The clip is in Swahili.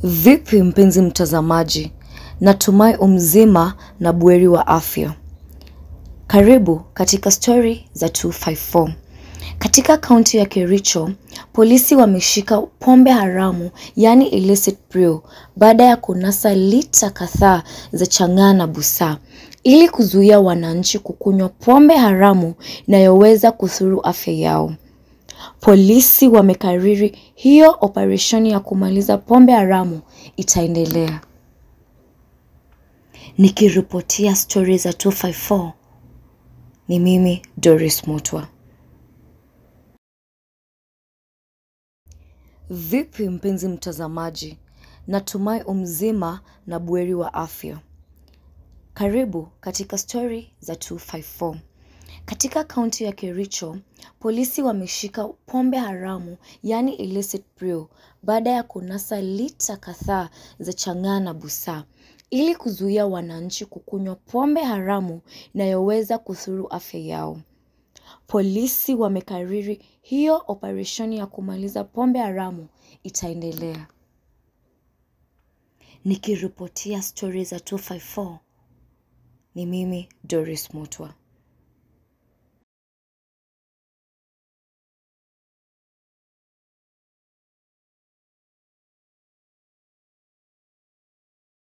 Vipi mpenzi mtazamaji, natumai umzima na buheri wa afya. Karibu katika stori za 254. Katika kaunti ya Kericho, polisi wameshika pombe haramu yaani illicit brew baada ya kunasa lita kadhaa za chang'aa na busaa ili kuzuia wananchi kukunywa pombe haramu inayoweza kudhuru afya yao. Polisi wamekariri hiyo operesheni ya kumaliza pombe haramu itaendelea. Nikiripotia stori za 254 ni mimi Doris Mutwa. Vipi mpenzi mtazamaji, natumai umzima na buheri wa afya. Karibu katika stori za 254. Katika kaunti ya Kericho, polisi wameshika pombe haramu yaani illicit brew baada ya kunasa lita kadhaa za chang'aa na busaa ili kuzuia wananchi kukunywa pombe haramu inayoweza kudhuru afya yao. Polisi wamekariri hiyo operesheni ya kumaliza pombe haramu itaendelea. Nikiripotia stori za 254 ni mimi Doris Mutwa.